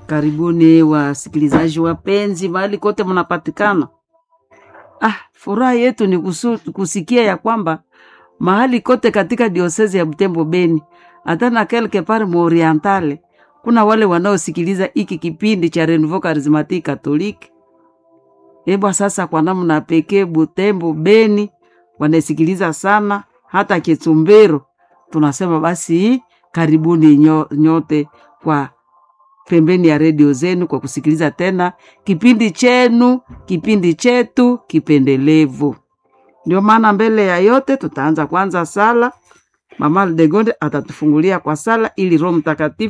Karibuni wasikilizaji wapenzi, mahali kote mnapatikana. Ah, furaha yetu ni kusu, kusikia ya kwamba mahali kote katika diosezi ya Butembo Beni, hata na quelque part mu Orientale, kuna wale wanaosikiliza hiki kipindi cha Renouveau Charismatique Catholique. Ebwa sasa, kwa namna pekee Butembo Beni wanasikiliza sana, hata Kitumbero tunasema basi karibuni nyo, nyote kwa pembeni ya redio zenu kwa kusikiliza tena kipindi chenu, kipindi chetu kipendelevu. Ndio maana mbele ya yote tutaanza kwanza sala. Mama Aldegonde atatufungulia kwa sala ili Roho Mtakatifu